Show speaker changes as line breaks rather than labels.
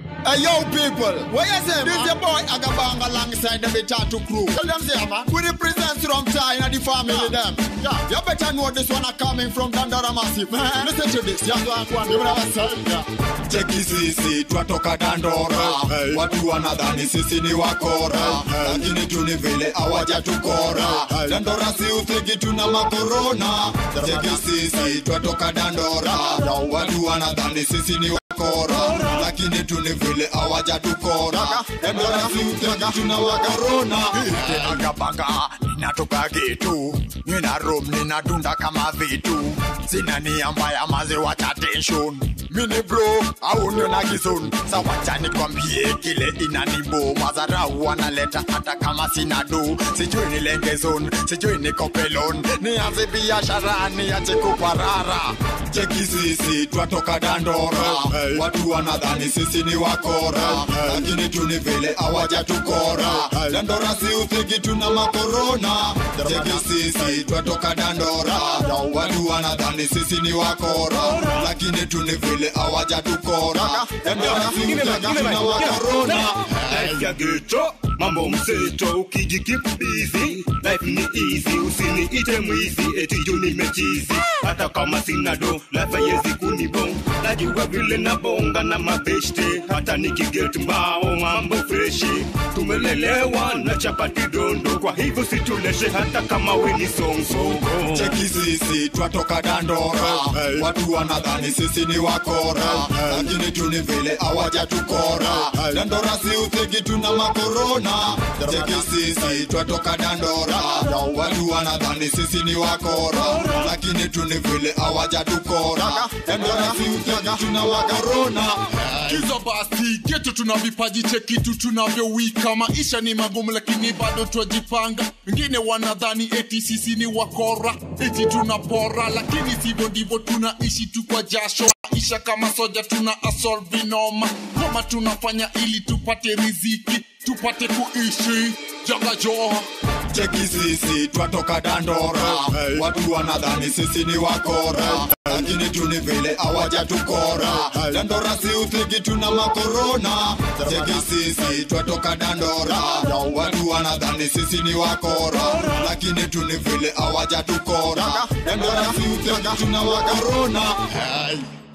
Hey yo people, what you say? This your boy Agabang alongside the Betatu crew. Tell them say man, we represent from China, the family them. Yeah, you better know this one are coming from Dandara Massive. Man, listen to this. Yeah, go on, go on. You know what I'm saying? Yeah.
cheki sisi twatoka dandora
Hey.
watu wanadhani sisi ni wakora lakini tuni vile awajatukora
Hey.
dandora si uthigi tuna makorona cheki sisi twatoka dandora watu wanadhani sisi ni wakora lakini tuni vile awajatukora dandora si uthigi tuna makorona
agabanga ninatoka getu nina rom ninadunda kama vitu sina nia mbaya maziwa cha tension mini bro au niona kizun sawacha nikwambie kile inanibo madharau wanaleta hata kama sina do sijui nilenge zone sijui nikopelon nianze biashara niache kuparara
cheki sisi twatoka dandora
Hey.
watu wanadhani sisi ni wakora lakini tuni vile awajatukora
Hey.
dandora si uthigi tuna makorona cheki sisi twatoka dandora watu wanadhani sisi ni wakora lakini tuni vile awajatukora dandora si uthigi tuna makorona
life ya geto mambo mseto ukijikip busy life ni easy usiniite mwizi eti juu nimechizi hata kama sina do life haiwezi kunibong najua vile nabonga na mabeshte hata nikiget mbao mambo freshi tumelelewa na chapati dondo kwa hivyo situleshe hata kama we ni songsongo
cheki sisi twatoka dandora
Hey.
watu wanadhani sisi ni wakora lakini tuni vile awajatukora
Hey.
dandora si uthigi tuna makorona cheki sisi twatoka dandora watu wanadhani sisi ni wakora lakini tuni vile awajatukora dandora si uthigi tuna makorona
kiza basi geto tuna vipaji chekitu tunavyowika maisha ni magumu lakini bado twajipanga wengine wanadhani eti sisi ni wakora eti tunapora lakini sivyo ndivyo tunaishi tu kwa jasho maisha kama soja tuna asol vinoma kama tunafanya ili tupate riziki tupate kuishi jaga joha
cheki sisi twatoka dandora
Hey.
watu wanadhani sisi ni wakora lakini tuni vile awajatukora
Hey.
dandora si uthigi tuna makorona cheki sisi twatoka dandora watu wanadhani sisi ni wakora lakini tuni vile awajatukora dandora si uthigi tuna makorona
Hey.